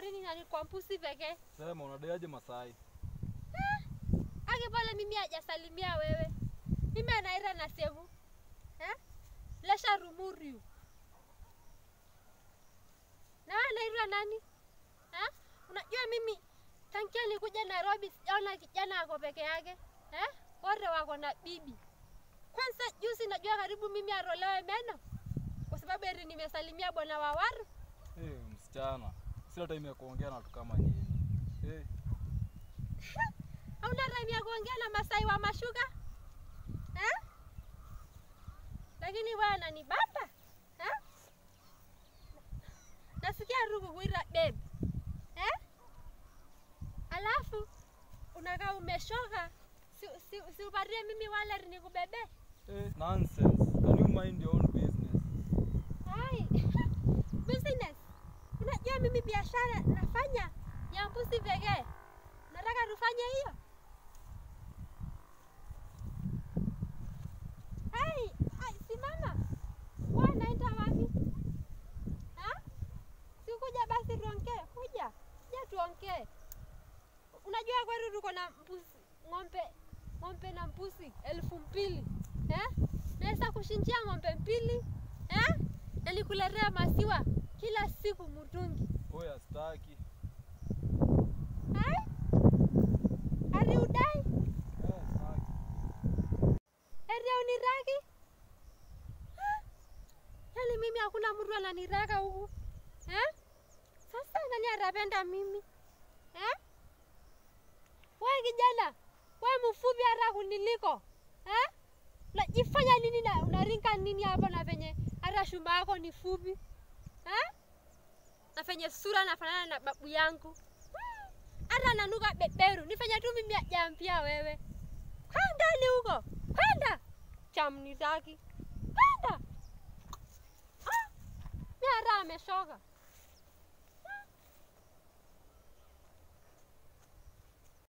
safarini na ni kwa mpusi pekee. Sema unadaiaje Masai? Ake pale mimi hajasalimia wewe. Mimi anaira na semu. Eh? Lesha rumuriu. Na wewe anaitwa nani? Eh? Unajua mimi tangia nikuja Nairobi sijaona kijana ako peke yake. Eh? Wote wako na bibi. Kwanza juzi najua karibu mimi arolewe meno. Kwa sababu eti nimesalimia bwana Wawaru. Eh, msichana. Sina time ya kuongea na watu kama nyinyi. Eh, Hauna time ya kuongea na Masai wa mashuka? Eh? Lakini wewe ananibamba. Eh? Nasikia ruku kuita babe. Eh? Alafu unakaa umeshoka. Si, si, si upatie mimi wallet nikubebe. eh, nonsense. Can you mind your own business? Hai. Business. Unajua mimi biashara nafanya ya mbuzi pekee. Nataka tufanye hiyo. Hai, hai, simama. Wewe unaenda wapi? Ha? Si kuja basi tuongee. Kuja. Kuja tuongee. Unajua kwetu tuko na mbuzi, ng'ombe, ng'ombe na mbuzi elfu mbili. Eh? Naweza kushinjia ng'ombe mbili. Eh? Na nikuletea maziwa kila siku mtungi. Oya, staki. Hai? Ari udai? Eh, staki. Eri uniraki? Ha? Yaani mimi hakuna mtu ananiraka huku. Eh? Sasa nani atapenda mimi? Eh? Wewe kijana, wewe mfupi hata kuniliko. Eh? Unajifanya nini na unaringa nini hapo na venye hata shumba yako ni fupi? Eh? Na venye sura nafanana na babu yangu. Hmm, Hata nanuka beberu. Nifanye tu mimi ajampia wewe. Kwenda ni huko. Kwenda. Chamnitaki. Kwenda. Ah, mimi hata ameshoka.